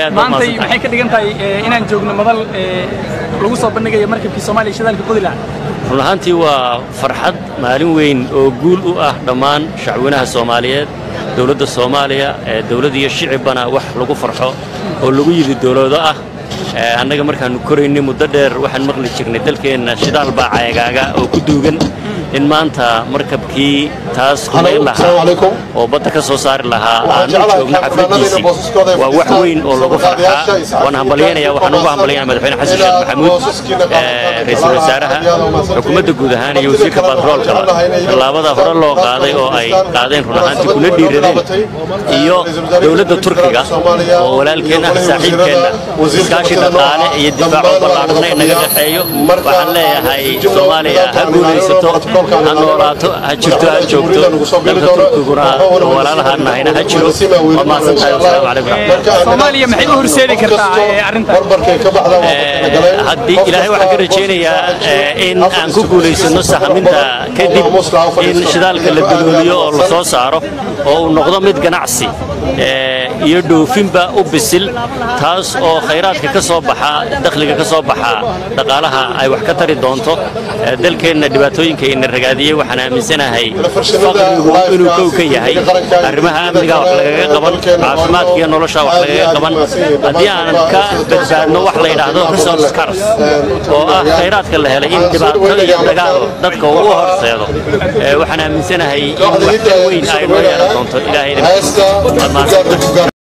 aad baad maantay mahadsantahay. maxay ka dhigan tahay eh, inaan joogno madal eh, lagu soo bandhigayo markabkii soomaaliya shidaalka qodi lahaa run ahaantii waa farxad maalin weyn oo guul u ah dhammaan shacwinaha soomaaliyeed dowladda soomaaliya ee dowlad iyo shicibbana wax lagu farxo oo lagu yidhi dowlado ah Ee, annaga markaannu koraynay muddo dheer waxaan maqli jirnay dalkeenna shidaal baa cayagaaga oo ku duugan in maanta markabkii taas kumayn lahaa oo badda ka soo saari lahaa aanu joogno xafladiisii waa wax weyn oo lagu farxaa waan hambalyaynaya waxaan ugu hambalyaynaya madaxweyne xasan sheekh maxamuud ee, ra'iisul wasaaraha xukuumadda guud ahaan iyo wasiirka batroolkaba tallaabada hore loo qaaday oo ay qaadeen run ahaantii kuna dhiiradeen iyo dowladda turkiga oo walaalkeen ah saaxiibkeenna iskaashi dhaqaale iyo difaaco ballaadhna inaga dhexeeyo waxaan leeyahay soomaaliya ha guulaysato ha noolaato ha jirto ha joogto dalka turkiguna walaalahaan nahayna ha jiro waa mahadsan tahay wasalaamu calaykum waraxmatullahi soomaaliya maxay u horseedi kartaa eh, arrintan haddii ilaahay waxaan ka rajaynayaa eh, in aan ku guulaysano sahaminta kadib in shidaalka la dalooliyo oo la soo saaro oo uu noqdo mid ganacsi eh, iyo dhoofinba u bisil taas oo khayraadka ka soo baxa dakhliga ka soo baxa dhaqaalaha ay wax ka tari doonto Eh, dalkeenna dhibaatooyinka ina ragaadiyey waxaan aaminsanahay faqrigu inuu kow ka yahay arrimaha amniga wax lagaga qaban caafimaadka iyo nolosha wax lagaga qaban haddii aanan ka badbaadno wax la yidhaahdo resource cars oo ah khayraadka la helay in dhibaato iyo dagaal dadka uu u horseedo Eh, waxaan aaminsanahay in wax ka weyn ay noo yeelan doonto ilaahayna